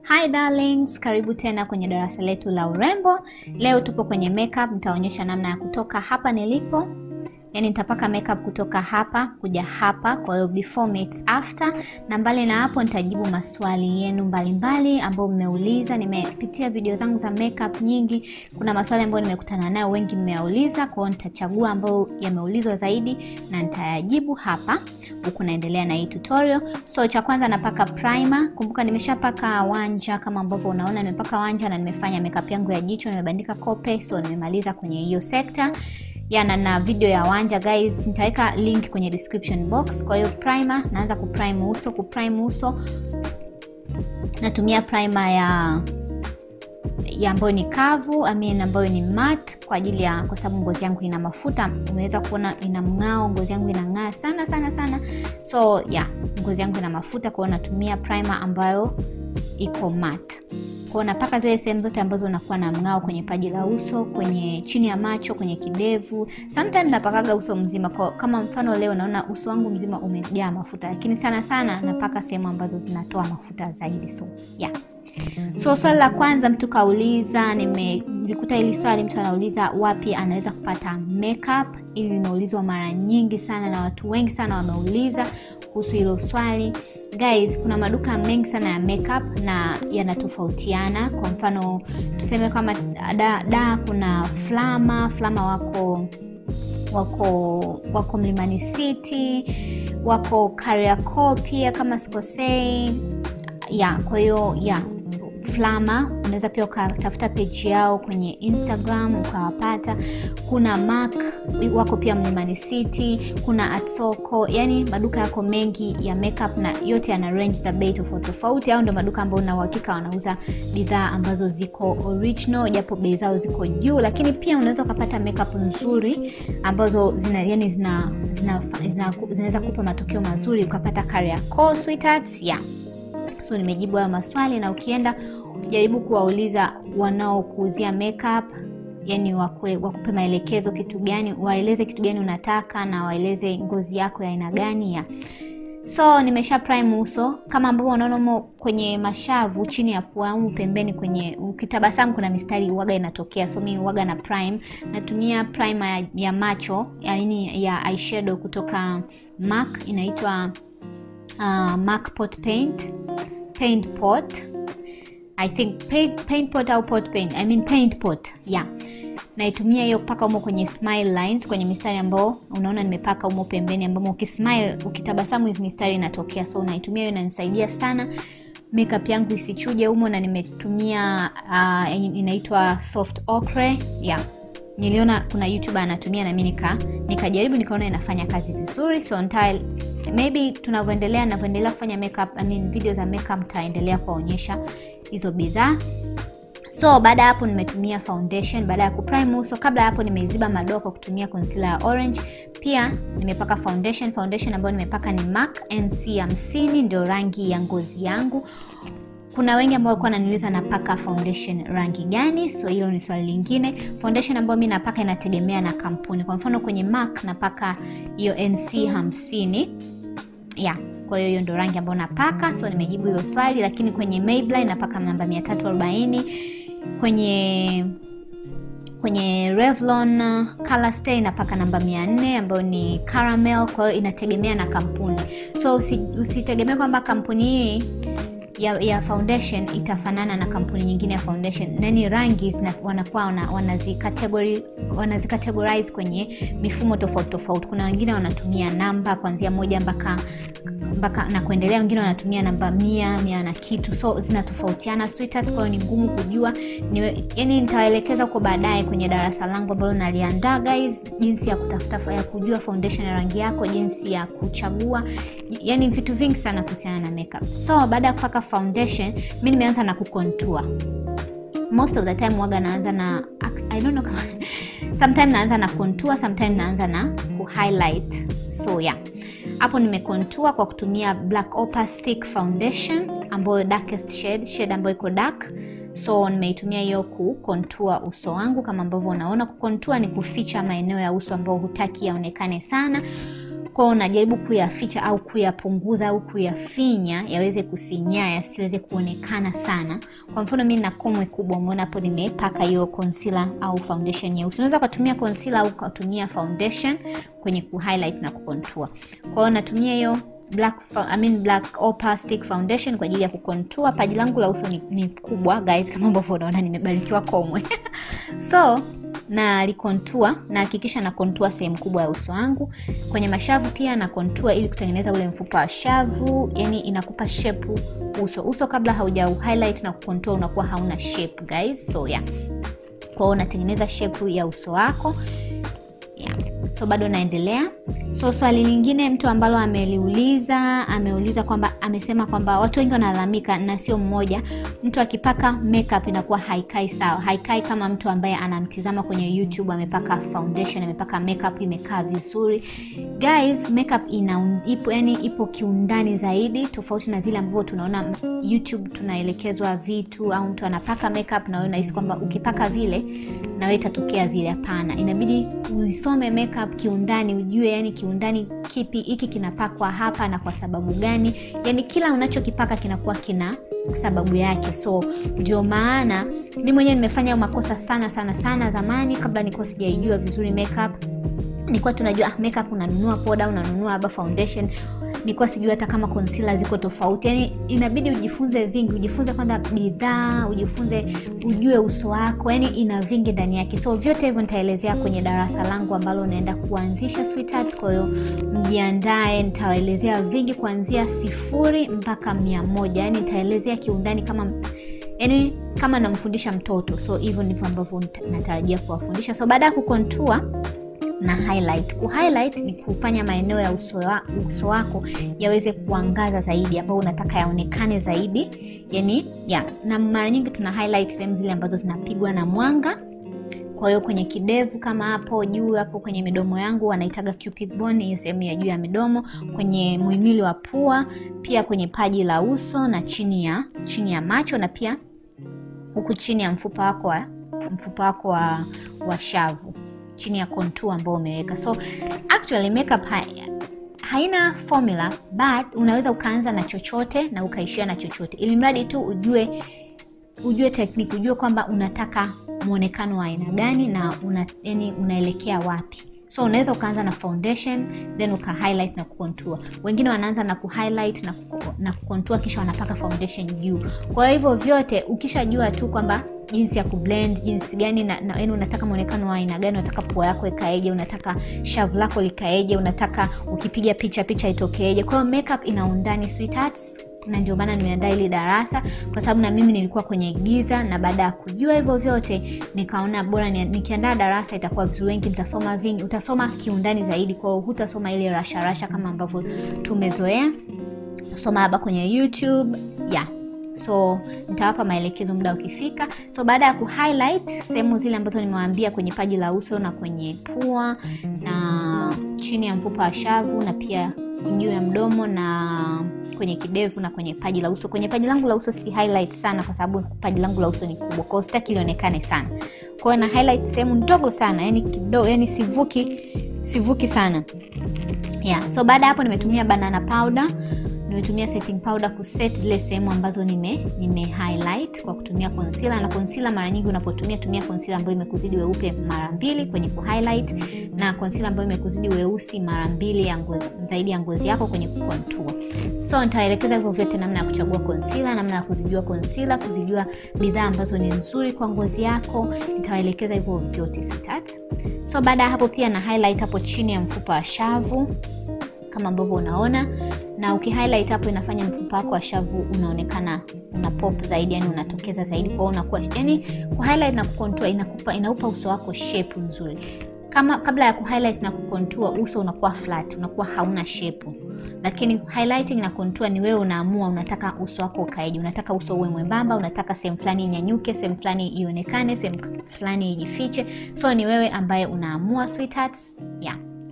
Hi darlings, karibu tena kwenye darasa letu la urembo. Leo tupo kwenye makeup, nitaonyesha namna ya kutoka hapa nilipo. Yaani nitapaka makeup kutoka hapa kuja hapa, kwa hiyo before meets after, na mbali na hapo nitajibu maswali yenu mbalimbali ambayo mmeuliza. Nimepitia video zangu za makeup nyingi, kuna maswali ambayo nimekutana nayo, wengi mmeyauliza, kwa hiyo nitachagua ambayo yameulizwa zaidi na nitayajibu hapa huku naendelea na hii tutorial. So cha kwanza napaka primer. Kumbuka nimeshapaka wanja kama ambavyo unaona, nimepaka wanja na nimefanya makeup yangu ya jicho, nimebandika kope, so nimemaliza kwenye hiyo sekta yana na video ya wanja guys, nitaweka link kwenye description box. Kwa hiyo primer, naanza kuprime uso. Kuprime uso natumia primer ya ya ambayo ni kavu I mean ambayo ni matte kwa ajili ya, kwa sababu ngozi yangu ina mafuta. Umeweza kuona ina mng'ao, ngozi yangu inang'aa sana sana sana, so yeah, ngozi yangu ina mafuta, kwa hiyo natumia primer ambayo iko matte. Kwa hiyo napaka zile sehemu zote ambazo unakuwa na mng'ao kwenye paji la uso, kwenye chini ya macho, kwenye kidevu. Sometimes napakaga uso mzima. Kwa kama mfano leo naona uso wangu mzima umejaa mafuta, lakini sana sana napaka sehemu ambazo zinatoa mafuta zaidi. So yeah. So swali la kwanza mtu kauliza, nilikuta hili swali, mtu anauliza wapi anaweza kupata makeup. Ili linaulizwa mara nyingi sana na watu wengi sana wameuliza kuhusu hilo swali. Guys, kuna maduka mengi sana ya makeup na yanatofautiana. Kwa mfano tuseme kama da, da kuna Flama, Flama wako wako wako Mlimani City, wako Kariakoo pia kama sikosei. Ya, kwa hiyo ya Flama unaweza pia ukatafuta page yao kwenye Instagram ukawapata. Kuna Mac wako pia Mlimani City, kuna Atsoko, yani maduka yako mengi ya makeup na yote yana range za bei tofauti tofauti. Au ndio maduka ambayo na uhakika wanauza bidhaa ambazo ziko original, japo bei zao ziko juu, lakini pia unaweza ukapata makeup nzuri ambazo zina yani zina zinaweza zina, zina kupa matokeo mazuri ukapata Kariakoo sweethearts, yeah. So nimejibu hayo maswali, na ukienda jaribu kuwauliza wanaokuuzia makeup, yani wakwe, wakupe maelekezo kitu gani, waeleze kitu gani unataka na waeleze ngozi yako ya aina gani ya. So nimesha prime uso kama ambavyo unaona kwenye mashavu, chini ya pua au pembeni, kwenye ukitabasamu kuna mistari uwaga inatokea, so mimi uwaga na prime. Natumia primer ya, ya macho yaani ya eyeshadow kutoka MAC inaitwa uh, MAC Pot Paint Paint Pot I think paint, paint pot au pot paint I mean paint pot yeah. Naitumia hiyo kupaka umo kwenye smile lines, kwenye mistari ambao unaona nimepaka umo pembeni, ambamo ukismile ukitabasamu hivi mistari inatokea, so naitumia hiyo, inanisaidia sana makeup yangu isichuje humo, na nimetumia uh, inaitwa soft ochre yeah. Niliona kuna YouTuber anatumia na mimi nika nikajaribu nikaona inafanya kazi vizuri, so nita maybe tunavyoendelea ninavyoendelea kufanya makeup I mean video za makeup nitaendelea kuwaonyesha hizo bidhaa. So baada ya hapo nimetumia foundation baada ya kuprime uso. Kabla ya hapo nimeiziba madoa kwa kutumia concealer ya orange. Pia nimepaka foundation. Foundation ambayo nimepaka ni MAC NC 50 ndio rangi ya ngozi yangu. Kuna wengi ambao walikuwa wananiuliza napaka foundation rangi gani, so hilo ni swali lingine. Foundation ambayo mimi napaka inategemea na kampuni. Kwa mfano kwenye MAC napaka hiyo NC 50 yeah. Kwa hiyo hiyo ndio rangi ambayo napaka, so nimejibu hilo swali. Lakini kwenye Maybelline napaka namba 340, kwenye kwenye Revlon Color Stay napaka namba 400 ambayo ni caramel. Kwa hiyo inategemea na kampuni, so usitegemee kwamba kampuni hii ya, ya foundation itafanana na kampuni nyingine ya foundation. Nani rangi wanakuwa wanazikategori wanazikategorize kwenye mifumo tofauti tofauti. Kuna wengine wanatumia namba kuanzia moja mpaka mpaka na kuendelea, wengine wanatumia namba mia mia na kitu, so zinatofautiana sweethearts. Kwa hiyo ni ngumu kujua ni, yani nitawaelekeza huko baadaye kwenye darasa langu ambalo naliandaa guys, jinsi ya kutafuta ya kujua foundation ya rangi yako, jinsi ya kuchagua, yani vitu vingi sana kuhusiana na makeup. So baada ya kupaka foundation, mimi nimeanza na kucontour. Most of the time waga naanza na I don't know kama sometimes naanza na contour, sometimes naanza na ku highlight. So yeah. Hapo nimecontour kwa kutumia Black Opal Stick Foundation ambayo darkest shade, shade ambayo iko dark. So nimeitumia hiyo ku contour uso wangu kama ambavyo unaona. Ku contour ni kuficha maeneo ya uso ambayo hutaki yaonekane sana. kwao unajaribu kuyaficha au kuyapunguza au kuyafinya yaweze kusinyaa yasiweze kuonekana sana kwa mfano mi na komwe kubwa umeona hapo nimepaka hiyo concealer au foundation nyeusi unaweza ukatumia concealer au ukatumia foundation kwenye kuhighlight na kucontour kwa hiyo natumia hiyo black, I mean black opastic foundation kwa ajili ya kucontour paji langu la uso ni, ni kubwa guys kama ambavyo unaona nimebarikiwa komwe so na likontua na hakikisha na kontua sehemu kubwa ya uso wangu kwenye mashavu pia na kontua ili kutengeneza ule mfupa wa shavu yani inakupa shape uso uso kabla hauja highlight na kukontua unakuwa hauna shape guys so yeah kwao unatengeneza shape ya uso wako yeah. so bado naendelea so swali lingine mtu ambalo ameliuliza ameuliza kwamba amesema kwamba watu wengi wanalalamika na sio mmoja mtu akipaka makeup inakuwa haikai sawa haikai kama mtu ambaye anamtizama kwenye youtube amepaka foundation amepaka makeup imekaa vizuri guys makeup ina ipo yani ipo kiundani zaidi tofauti na vile ambavyo tunaona youtube tunaelekezwa vitu au mtu anapaka makeup na wewe unahisi kwamba ukipaka vile na wewe itatokea vile hapana inabidi uisome makeup kiundani ujue yani kiundani kipi hiki kinapakwa hapa na kwa sababu gani yani kila unachokipaka kinakuwa kina sababu yake so ndio maana mi mwenyewe nimefanya makosa sana sana sana zamani kabla nikuwa sijaijua vizuri makeup nilikuwa tunajua ah, makeup unanunua poda unanunua labda foundation nilikuwa sijui hata kama concealer ziko tofauti yani inabidi ujifunze vingi ujifunze kwanza bidhaa ujifunze ujue uso wako yani ina vingi ndani yake so vyote hivyo nitaelezea kwenye darasa langu ambalo naenda kuanzisha sweethearts kwa hiyo mjiandae nitawaelezea vingi kuanzia sifuri mpaka mia moja yani nitaelezea kiundani kama yani kama namfundisha mtoto so hivyo ndivyo ambavyo natarajia kuwafundisha so baada ya kukontua na highlight. Ku highlight ni kufanya maeneo ya uso, wa, uso wako yaweze kuangaza zaidi, ambao unataka yaonekane zaidi, yani ya na mara nyingi tuna highlight sehemu zile ambazo zinapigwa na mwanga. Kwa hiyo kwenye kidevu kama hapo juu hapo kwenye midomo yangu wanaitaga cupid bone, hiyo sehemu ya juu ya midomo, kwenye muhimili wa pua, pia kwenye paji la uso na chini ya chini ya macho na pia huku chini ya mfupa wako wa mfupa wako wa, wa shavu chini ya contour ambao umeweka so actually makeup ha, haina formula but unaweza ukaanza na chochote na ukaishia na chochote ili mradi tu ujue ujue tekniki ujue kwamba unataka mwonekano wa aina gani na una, yani unaelekea wapi so unaweza ukaanza na foundation then uka highlight na kucontour wengine wanaanza na kuhighlight na, na kucontour kisha wanapaka foundation juu kwa hivyo vyote ukishajua tu kwamba jinsi ya kublend jinsi gani na, na, yani unataka mwonekano wa aina gani unataka pua yako ikaeje unataka shavu lako likaeje unataka ukipiga picha picha itokeeje kwa hiyo makeup ina undani sweethearts na ndio maana nimeandaa hili darasa kwa sababu na mimi nilikuwa kwenye giza na baada ya kujua hivyo vyote nikaona bora ni, nikiandaa darasa itakuwa vizuri wengi mtasoma vingi utasoma kiundani zaidi kwao hutasoma ile rasharasha kama ambavyo tumezoea kusoma labda kwenye youtube yeah so nitawapa maelekezo muda ukifika so baada ya kuhighlight sehemu zile ambazo nimewaambia kwenye paji la uso na kwenye pua na chini ya mfupa wa shavu na pia juu ya mdomo na kwenye kidevu na kwenye paji la uso kwenye paji langu la uso si highlight sana kwa sababu paji langu la uso ni kubwa kwao sitaki lionekane sana kwao na highlight sehemu ndogo sana yani kidogo yani sivuki sivuki sana yeah so baada ya hapo nimetumia banana powder nimetumia setting powder kuset zile sehemu ambazo nime, nime highlight kwa kutumia concealer na concealer mara nyingi unapotumia tumia concealer ambayo imekuzidi weupe mara mbili kwenye kuhighlight na concealer ambayo imekuzidi weusi mara mbili ya ngozi, zaidi ya ngozi yako kwenye kucontour so nitaelekeza hivyo vyote namna ya kuchagua concealer namna ya kuzijua concealer kuzijua bidhaa ambazo ni nzuri kwa ngozi yako nitawaelekeza hivyo vyote sweetheart so baada ya hapo pia na highlight hapo chini ya mfupa wa shavu kama ambavyo unaona na ukihighlight hapo inafanya mfupa wako wa shavu unaonekana una pop zaidi yani unatokeza zaidi kwao unakuwa yani kuhighlight na kucontour inakupa inaupa uso wako shape nzuri kama kabla ya kuhighlight na kucontour uso unakuwa flat unakuwa hauna shape lakini highlighting na contour ni wewe unaamua unataka uso wako ukaeje unataka uso uwe mwembamba unataka sehemu fulani inyanyuke sehemu fulani ionekane sehemu fulani ijifiche so ni wewe ambaye unaamua sweethearts yeah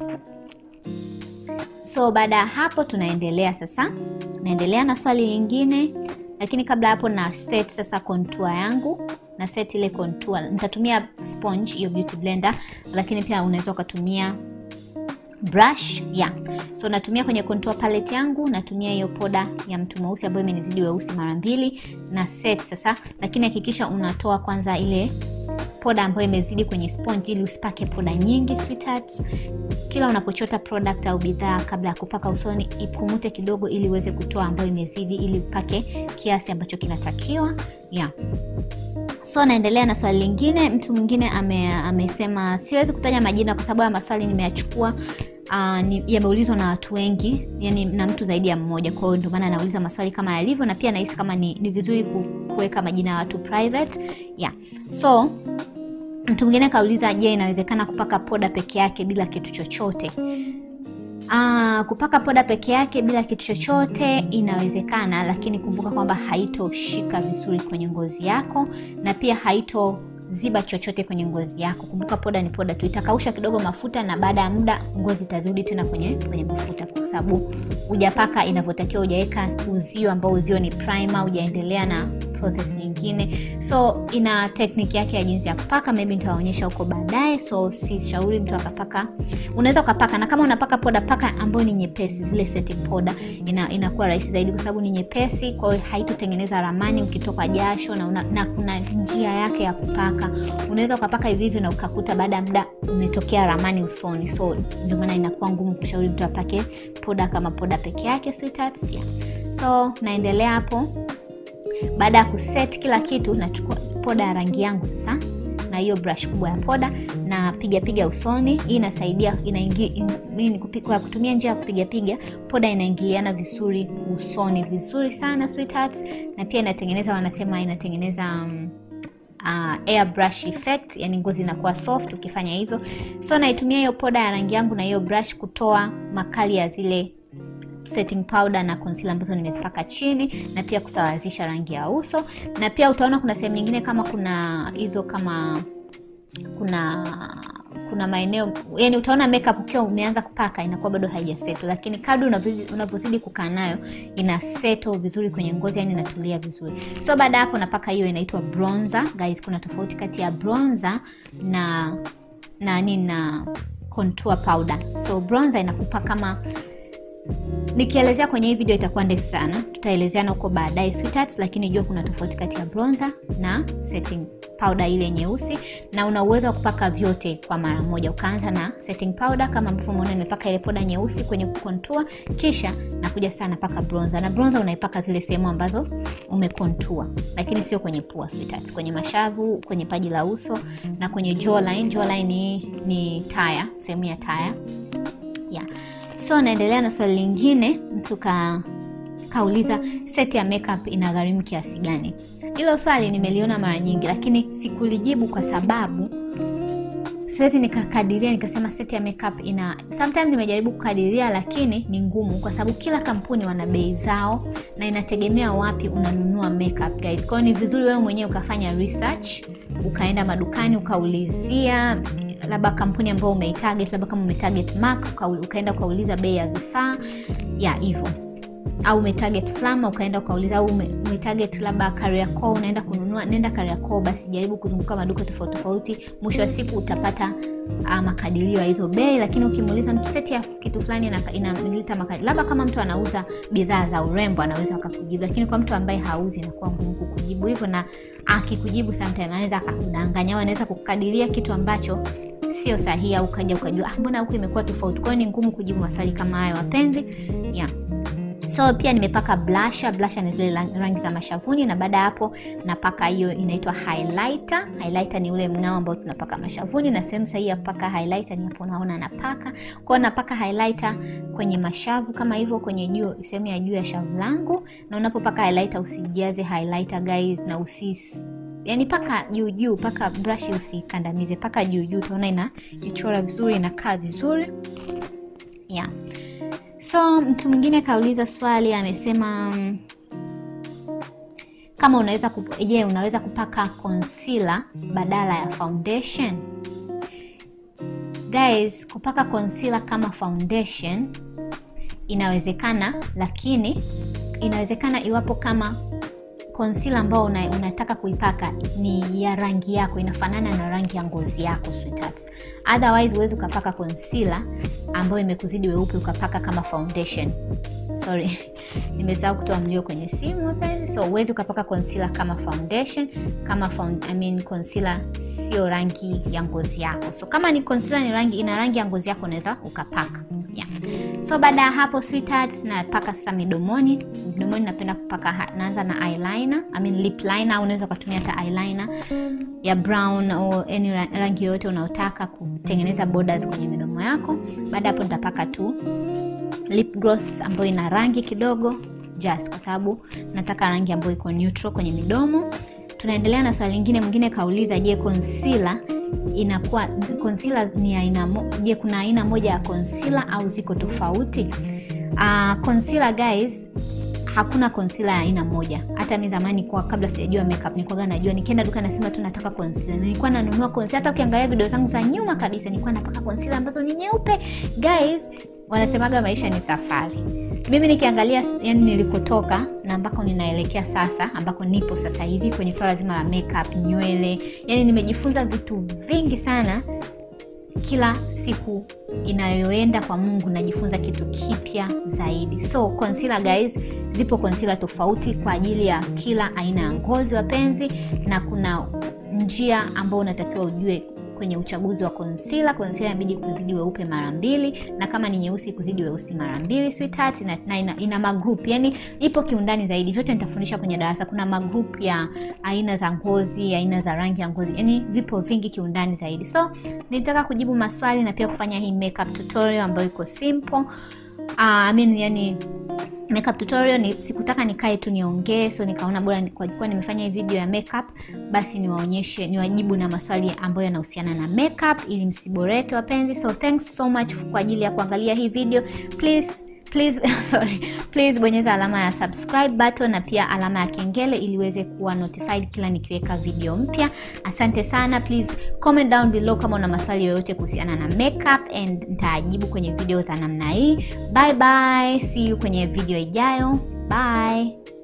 so baada ya hapo tunaendelea sasa naendelea na swali lingine lakini kabla hapo na set sasa contour yangu na set ile contour nitatumia sponge hiyo beauty blender lakini pia unaweza ukatumia brush yeah. So natumia kwenye contour palette yangu, natumia hiyo poda ya mtu mweusi ambayo imenizidi weusi mara mbili na set sasa, lakini hakikisha unatoa kwanza ile poda ambayo imezidi kwenye sponge ili usipake poda nyingi sweethearts. Kila unapochota product au bidhaa, kabla ya kupaka usoni, ipumute kidogo ili uweze kutoa ambayo imezidi, ili upake kiasi ambacho kinatakiwa yeah. So naendelea na swali lingine. Mtu mwingine ame, amesema siwezi kutaja majina kwa sababu ya maswali nimeyachukua Uh, yameulizwa na watu wengi, yani na mtu zaidi ya mmoja. Kwa hiyo ndio maana anauliza maswali kama yalivyo, na pia nahisi kama ni, ni vizuri kuweka majina ya watu private yeah. So mtu mwingine kauliza, je, inawezekana kupaka poda peke yake bila kitu chochote? Uh, kupaka poda peke yake bila kitu chochote inawezekana, lakini kumbuka kwamba haitoshika vizuri kwenye ngozi yako na pia haito ziba chochote kwenye ngozi yako. Kumbuka poda ni poda tu, itakausha kidogo mafuta na baada ya muda ngozi itarudi tena kwenye kwenye mafuta, kwa sababu hujapaka inavyotakiwa, hujaweka uzio ambao uzio ni primer, hujaendelea na process nyingine, so ina technique yake ya jinsi ya kupaka. Maybe nitawaonyesha huko baadaye, so si shauri mtu akapaka. Unaweza ukapaka, na kama unapaka poda, paka ambayo ni nyepesi, zile setting powder, ina inakuwa rahisi zaidi kwa sababu ni nyepesi, kwa hiyo haitotengeneza ramani ukitoka jasho na, una, na kuna njia yake ya kupaka. Unaweza ukapaka hivi hivi na ukakuta baada ya muda umetokea ramani usoni, so ndio maana inakuwa ngumu kushauri mtu apake poda kama poda peke yake sweethearts, yeah. So naendelea hapo baada ya kuset kila kitu, nachukua poda ya rangi yangu sasa na hiyo brush kubwa ya poda na piga piga usoni. Hii inasaidia inaingia in, kwa kutumia njia ya kupiga piga, poda inaingiliana vizuri usoni vizuri sana sweethearts, na pia inatengeneza wanasema inatengeneza um, uh, airbrush effect, yani ngozi inakuwa soft ukifanya hivyo. So naitumia hiyo poda ya rangi yangu na hiyo brush kutoa makali ya zile setting powder na concealer ambazo nimezipaka chini na pia kusawazisha rangi ya uso, na pia utaona kuna sehemu nyingine kama kuna hizo kama kuna kuna maeneo yani, utaona makeup ukiwa umeanza kupaka inakuwa bado haijaseto, lakini kadri unavyozidi kukaa nayo ina seto vizuri kwenye ngozi, yani inatulia vizuri. So baada hapo napaka hiyo inaitwa bronzer. Guys, kuna tofauti kati ya bronzer na na nini na contour powder. So bronzer inakupa kama nikielezea kwenye hii video itakuwa ndefu sana, tutaelezeana huko baadaye sweethearts, lakini jua kuna tofauti kati ya bronzer na setting powder ile nyeusi, na una uwezo wa kupaka vyote kwa mara moja. Ukaanza na setting powder kama ambavyo umeona nimepaka ile poda nyeusi kwenye contour, kisha nakuja sana paka bronzer, na bronzer unaipaka zile sehemu ambazo umecontour, lakini sio kwenye pua sweethearts, kwenye mashavu, kwenye paji la uso na kwenye jawline. Jawline ni, ni taya, sehemu ya taya yeah. So naendelea na swali lingine, mtu ka kauliza seti ya makeup inagharimu kiasi gani? Hilo swali nimeliona mara nyingi, lakini sikulijibu kwa sababu siwezi nikakadiria nikasema seti ya makeup ina. Sometimes nimejaribu kukadiria, lakini ni ngumu kwa sababu kila kampuni wana bei zao na inategemea wapi unanunua makeup guys. Kwa hiyo ni vizuri wewe mwenyewe ukafanya research, ukaenda madukani ukaulizia labda kampuni ambayo umeitarget, labda kama umetarget Mac uka, ukaenda ukauliza bei ya vifaa ya hivyo, au umetarget Flama ukaenda ukauliza, au umetarget labda Kariakoo unaenda kununua, nenda Kariakoo, basi jaribu kuzunguka maduka tofauti tofauti, mwisho wa siku utapata uh, makadirio ya hizo bei. Lakini ukimuuliza mtu seti ya kitu fulani inaleta makadirio, labda kama mtu anauza bidhaa za urembo anaweza akakujibu, lakini kwa mtu ambaye hauzi inakuwa ngumu kukujibu hivyo, na akikujibu sometimes anaweza akakudanganya au anaweza kukadiria kitu ambacho sio sahihi au ukaja ukajua ah, mbona huku imekuwa tofauti. Kwa hiyo ni ngumu kujibu maswali kama hayo wapenzi, yeah. So pia nimepaka blusher. Blusher ni zile rangi za mashavuni, na baada ya hapo napaka hiyo inaitwa highlighter. Highlighter ni ule mng'ao ambao tunapaka mashavuni, na sehemu sahihi ya kupaka highlighter ni hapo unaona napaka. Kwa hiyo napaka highlighter kwenye mashavu kama hivyo, kwenye juu, sehemu ya juu ya shavu langu. Na unapopaka highlighter usijaze highlighter guys, na usis yani paka juu juu, paka brush usikandamize, paka juu juu, utaona inajichora vizuri, inakaa vizuri yeah. So mtu mwingine kauliza swali amesema, kama unaweza je, unaweza kupaka concealer badala ya foundation? Guys, kupaka concealer kama foundation inawezekana, lakini inawezekana iwapo kama concealer ambao una, unataka kuipaka ni ya rangi yako inafanana na rangi ya ngozi yako sweethearts. Otherwise huwezi ukapaka concealer ambayo imekuzidi weupe ukapaka kama foundation. Sorry, nimesahau kutoa mlio kwenye simu wapenzi. So huwezi ukapaka concealer kama foundation, kama found, I mean concealer sio rangi ya ngozi yako. So kama ni concealer ni rangi ina rangi ya ngozi yako unaweza ukapaka. Yeah. So baada ya hapo sweethearts, napaka sasa midomoni. Midomoni napenda kupaka, naanza na eyeliner, I mean lip liner, au unaweza ukatumia hata eyeliner ya brown au any rangi yoyote unaotaka kutengeneza borders kwenye midomo yako. Baada hapo nitapaka tu lip gloss ambayo ina rangi kidogo just kwa sababu nataka rangi ambayo iko neutral kwenye midomo. Tunaendelea na swali lingine, mwingine kauliza, je, concealer inakuwa concealer ni aina je, kuna aina moja ya concealer au ziko tofauti? Uh, concealer guys, hakuna concealer ya aina moja. Hata mimi zamani kwa kabla sijajua makeup nilikuwa najua, nikienda duka nasema tu nataka concealer, nilikuwa nanunua concealer. Hata ukiangalia video zangu za nyuma kabisa, nilikuwa napaka concealer ambazo ni nyeupe. Guys, wanasemaga maisha ni safari. Mimi nikiangalia yani nilikotoka na ambako ninaelekea sasa, ambako nipo sasa hivi kwenye swala zima la makeup, nywele, yani nimejifunza vitu vingi sana. Kila siku inayoenda kwa Mungu najifunza kitu kipya zaidi. So concealer guys, zipo concealer tofauti kwa ajili ya kila aina ya ngozi wapenzi, na kuna njia ambayo unatakiwa ujue kwenye uchaguzi wa concealer. Concealer inabidi kuzidi weupe mara mbili, na kama ni nyeusi kuzidi weusi mara mbili sweetheart, na, na ina, ina magroup yani ipo kiundani zaidi. Vyote nitafundisha kwenye darasa. Kuna magroup ya aina za ngozi, aina za rangi ya ngozi, yani vipo vingi kiundani zaidi. So nilitaka kujibu maswali na pia kufanya hii makeup tutorial ambayo iko simple. Uh, I mean, yani makeup tutorial ni sikutaka nikae tu niongee, so nikaona bora kwa kuwa nimefanya hii video ya makeup, basi niwaonyeshe, niwajibu na maswali ambayo yanahusiana na makeup ili msiboreke wapenzi. So thanks so much kwa ajili ya kuangalia hii video. Please please sorry, please bonyeza alama ya subscribe button na pia alama ya kengele ili uweze kuwa notified kila nikiweka video mpya. Asante sana. Please comment down below kama una maswali yoyote kuhusiana na makeup and nitajibu kwenye video za namna hii. Bye bye, see you kwenye video ijayo. Bye.